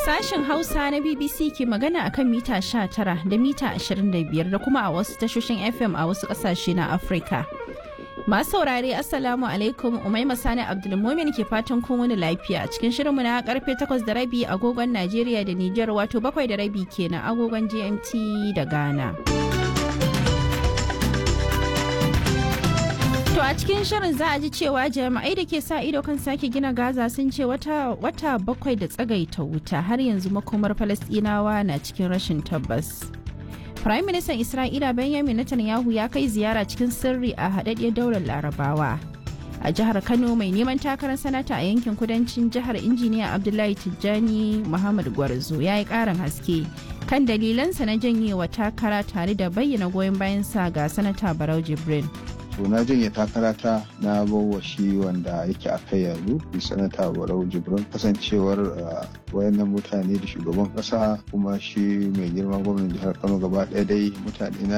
Sashen Hausa na BBC ke magana akan mita 19 da mita 25 da kuma a wasu tashoshin FM a wasu ƙasashe na Afirka. Masu saurare Assalamu alaikum Umaima Sani Abdulmumin ke fatan kun wani lafiya cikin shirinmu na karfe 8 da rabi agogon Najeriya da Nijar wato 7 da rabi kenan agogon GMT da Ghana. To a cikin shirin za a ji cewa jami'ai da ke sa ido kan sake gina Gaza sun ce wata, wata bakwai da tsagaita wuta har yanzu makomar Falasɗinawa na cikin rashin tabbas. Prime Minister Isra'ila Benjamin Netanyahu ya kai ziyara cikin sirri a haɗaɗɗiyar daular Larabawa. A jihar Kano mai neman takarar sanata a yankin kudancin jihar injiniya Abdullahi Tijjani Muhammad Gwarzo ya yi ƙarin haske kan dalilansa na janyewa takara tare da bayyana goyon bayansa ga sanata Barau Jibrin. to na janye takarata na bawa shi wanda yake a kai yanzu sanata barau jibrin kasancewar wayannan mutane da shugaban kasa kuma shi mai girma gwamnan jihar kano gaba ɗaya dai mutane na